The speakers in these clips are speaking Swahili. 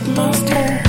Monster.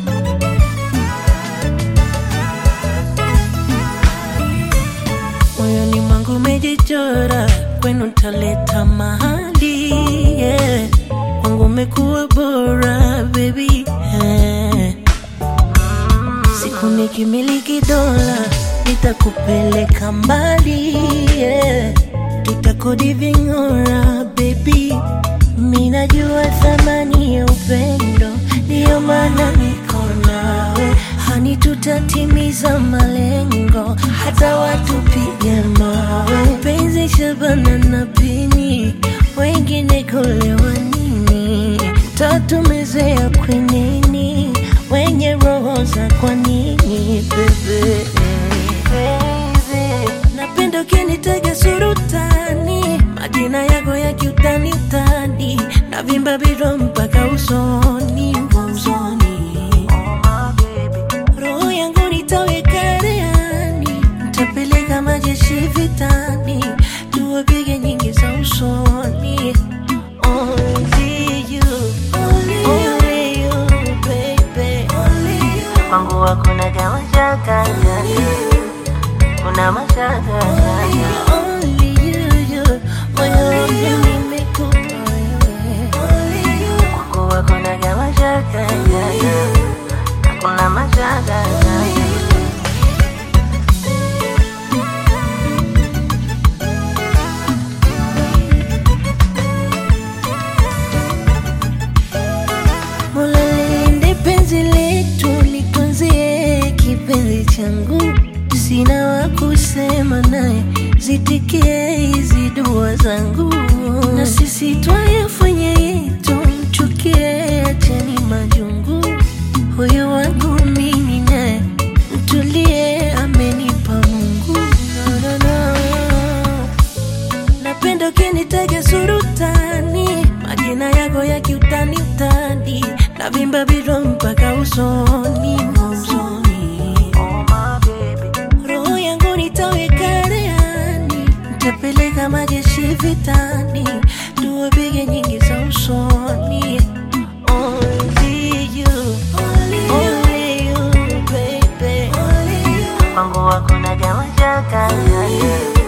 moyoni mwangu umejichora, kwenu ntaleta mahali yeah. Kwangu umekuwa bora baby yeah. Siku nikimiliki dola nitakupeleka mbali yeah. Tutakodi ving'ora baby, minajua thamani ya upendo, ndiyo maana niko nawe hani, tutatimiza malengo hata watupige mawe. Penzi Shabana na Pini, wengine kulewa nini? Tatumezea kwenini, wenye roho za kwa nini bebe Napenda ukinitega surutani, majina yako ya kiutani utani, na vimba biro mpaka usoni usoni. Roho yangu nitaweka reani, nitapeleka majeshi vitani, tuwapige nyingi za usoni. Only you, only you, baby. Kwangu hakuna kama shaka kuna mashaka Only you, you, moyoni nimekupa wewe. Kwangu hakuna kama shaka kuna mashaka Mola linde penzi letu, litunzie kipenzi changu, sina wa kusema naye, zitikie hizi dua zangu, na sisi twayafanya yetu, mchukie, acheni majungu, huyu wangu mimi naye, mtulie, amenipa Mungu no, no, no. Napenda ukinitaja surutani, majina yako ya kiutani utani, na vimba biro mpaka usoni usoni. Roho yangu nitaweka reani, nitapeleka majeshi vitani, tuwapige nyingi za usoni. Only you, only you, baby. Kwangu hakuna kama shaka